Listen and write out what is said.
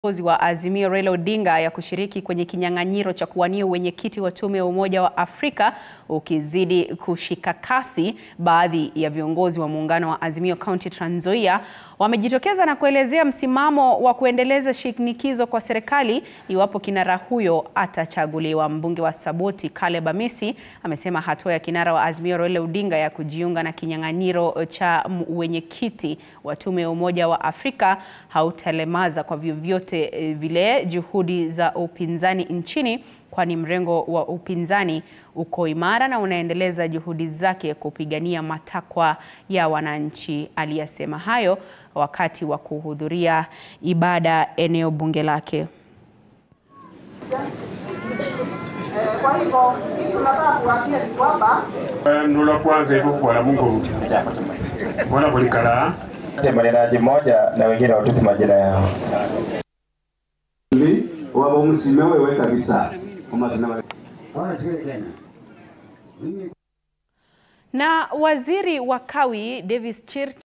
Kiongozi wa Azimio Raila Odinga ya kushiriki kwenye kinyang'anyiro cha kuwania uwenyekiti wa tume ya Umoja wa Afrika ukizidi kushika kasi, baadhi ya viongozi wa muungano wa Azimio County Trans Nzoia wamejitokeza na kuelezea msimamo wa kuendeleza shinikizo kwa serikali iwapo kinara huyo atachaguliwa. Mbunge wa Saboti Caleb Amisi amesema hatua ya kinara wa Azimio Raila Odinga ya kujiunga na kinyang'anyiro cha uwenyekiti wa tume ya Umoja wa Afrika hautalemaza kwa vyovyote vile juhudi za upinzani nchini kwani mrengo wa upinzani uko imara na unaendeleza juhudi zake kupigania matakwa ya wananchi. Aliyasema hayo wakati wa kuhudhuria ibada eneo bunge lake. Kwa hivyo tunataka kuwaambia ni kwamba nula kwanza hivyo kwa Mungu wana kulikala maneraji moja na wengine watupe majina yao. waba musime wewe kabisa amazina Na waziri wa kawi Davis Chir